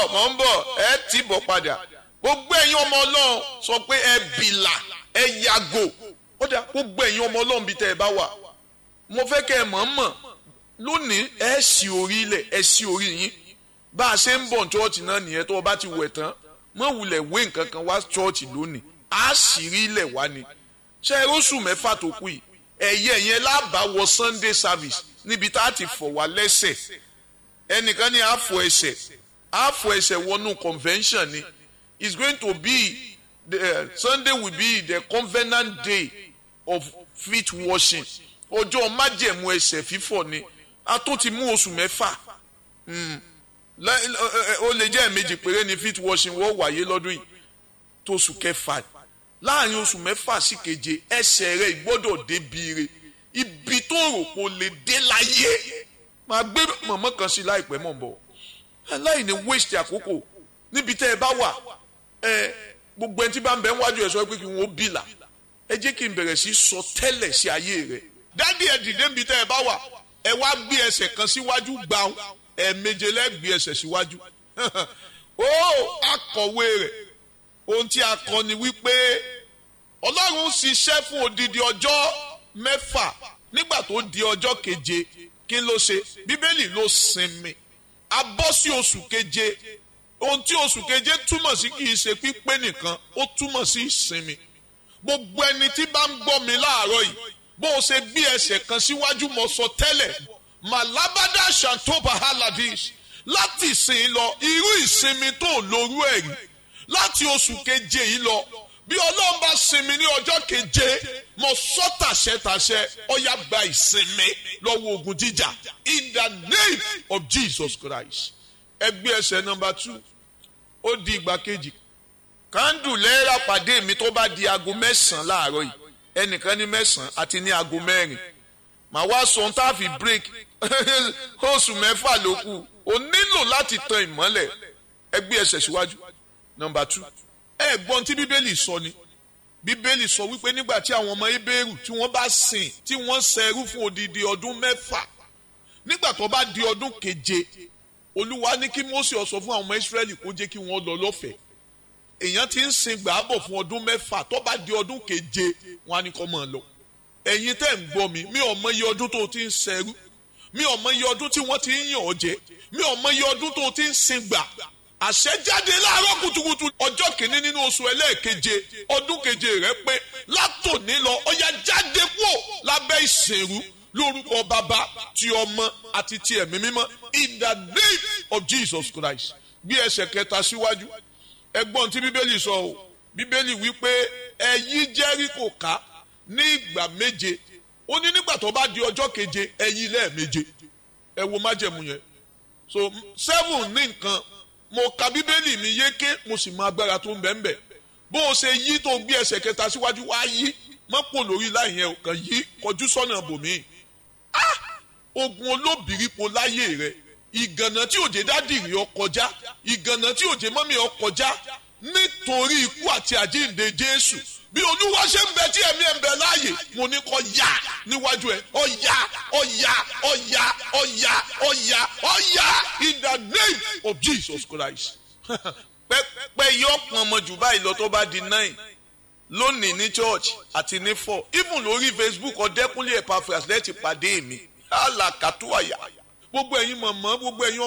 bọ̀ mọ̀ ń bọ̀ ẹ tì bọ̀ padà gbogbo ẹ̀yin ọmọ ọlọ́run sọ pé ẹ bìlà ẹ yàgò ó dà gbogbo ẹ̀yin ọmọ ọlọ́run bíi tẹ́ ẹ bá wà mo fẹ́ kẹ́ ẹ mọ̀ mọ̀ lónìí ẹ sì orí ilẹ̀ ẹ sì orí yín bá a ṣe ń bọ̀ chọ́ọ̀chì náà nìyẹn tó o bá ti wẹ̀ tán mọ̀ wulẹ̀ wé nǹkan kan wá chọ́ọ̀chì lónìí á sì rí ilẹ̀ wá ni ṣe é róṣù mẹ́fà tó kù yìí ẹ̀yẹ yẹn lábàá wọ Sunday service níbi tá a ti fọ̀ wá lẹ́sẹ̀ ẹnìkan ní àfọ̀ ẹsẹ̀ àfọ̀ ẹsẹ̀ wọnú convention ni it's going to be the uh, Sunday will be the covenant day of feet washing ọjọ́ májẹ̀mú ẹsẹ̀ fífọ̀ ni a tó ti mú oṣù mẹ́fà ó lè jẹ́ ẹ̀mejì péré ni feet washing wọ́n wáyé lọ́dún yìí tó oṣù kẹfà láàrin oṣù mẹ́fà sí keje ẹsẹ̀ rẹ̀ ìgbọ́dọ̀ débi re ibi tó rò kó lè dé láyé máa gbé mọ̀mọ́ kan sí láìpẹ́ mọ̀ bọ̀ aláìní waste àkókò níbi tẹ́ ẹ bá wà ẹ gbogbo ẹni tí bá ń bẹ wájú ẹ sọ pé kí n ó bìlà ẹ jẹ́ kí n bẹ̀rẹ̀ sí sọ tẹ́lẹ̀ sí ayé rẹ̀ dádì ẹ dìde níbi tẹ́ ẹ bá wà ẹ wá gbé ẹsẹ̀ kan síwájú gbàù ẹ méje lẹ́gbé ẹsẹ̀ síwájú ó akọ̀wé rẹ̀ ohun tí a kọ ni wípé ọlọ́run ṣiṣẹ́ fún odidi ọjọ́ mẹ́fà nígbà tó di ọjọ́ keje kí ló ṣe bíbélì ló sinmi a bọ́ sí oṣù keje ohun tí oṣù keje túmọ̀ sí kì í ṣe pípé nìkan ó túmọ̀ sí ìsinmi gbogbo ẹni tí bá ń gbọ́ mi láàárọ̀ yìí bó o ṣe gbé ẹsẹ̀ kan síwájú mo sọ tẹ́lẹ̀ malabada shantoba haladis láti ìsìn lọ irú ìsinmi tó lórú ẹ̀ rí láti oṣù keje yìí lọ bí ọlọ́run bá sinmi ní ọjọ́ keje mo sọ tàṣẹtàṣẹ ọyá gba ìsinmi lọ́wọ́ ogun jíjà in the name of Jesus Christ ẹgbẹ́ ẹsẹ̀ nọmba two ó di ìgbà kejì kándù lẹ́ẹ̀rà pàdé mi tó bá di aago mẹ́sàn-án láàárọ̀ yìí ẹnìkan ní mẹ́sàn-án àti ní aago mẹ́rin màá wá sọ ohun tá a fi break oṣù mẹ́fà ló kù o nílò láti tan ìmọ́lẹ̀ ẹgbẹ́ ẹsẹ̀ síwájú nọmba two ẹ gbọ́n tí bíbélì sọ ni bíbélì sọ wípé nígbà tí àwọn ọmọ ebéèrú tí wọ́n bá sìn tí wọ́n ṣẹrú fún odidi ọdún mẹ́fà nígbà tó bá di ọdún keje olúwa ní kí Mósè ó sọ fún àwọn ọmọ Ísírẹ́lì kó jẹ́ kí wọ́n lọ lọ́fẹ̀ẹ́ èèyàn ti ń sin gbàábọ̀ fún ọdún mẹ́fà tó bá di ọdún keje wọn á ní kó máa lọ ẹ̀yin tẹ́ ń gbọ́ mi mi ò mọ iye ọdún tó ti ń ṣẹrú mi ò mọ iye ọdún tí wọ́n ti ń yàn ọ́ jẹ mi ò mọ iye ọdún tó ti ń sin gbà àṣẹjáde láàárọ̀ kùtùkùtù ọjọ́ kìíní nínú oṣù ẹlẹ́ẹ̀keje ọdún keje rẹ pé látòní lọ ọya jáde kúò lábẹ́ ìsìnrú lórúkọ bàbá ti ọmọ àti ti ẹ̀mí mímọ́ in the name of Jesus Christ gbé ẹsẹ̀ kẹta síwájú ẹgbọ́n tí bíbélì sọ o bíbélì wípé ẹ yí Jẹ́ríkò ká ní ìgbà méje ó ní nígbà tó bá di ọjọ́ keje ẹ yí lẹ́ẹ̀méje ẹ wo májẹ̀mú yẹn so seven ní nǹkan mo ka bíbélì mi yéké mo sì mọ agbára tó ń bẹ ń bẹ bó o ṣe yí tó gbé ẹsẹ̀ kẹta síwájú wá yí mọ́pò lórí láì yẹn kàn yí kọjú sọ́nà bòmí. ogun olóbìrípo láyé rẹ ìgànnà tí òjé dádìrì ọ kọjá ìgànnà tí òjé mọ́mí ọ kọjá nítorí ikú àti àjíǹde Jésù bí olúwa ṣe ń bẹ tí ẹ̀mí ẹ̀ ń bẹ láàyè mo ní kó yá níwájú ẹ̀ ó yá ó yá ó yá ó yá ó yá ó yá in the name of Jesus Christ. pẹ́pẹ́ yóò pọn ọmọ jù báyìí lọ tó bá di nine lónìí ní church àti ní four even lórí Facebook ọ̀dẹ́kúnlé Epaphras lẹ́tì pàdé mi àlàkàtúwàyà gbogbo ẹ̀yin mọ̀mọ́ gbogbo ẹ̀yin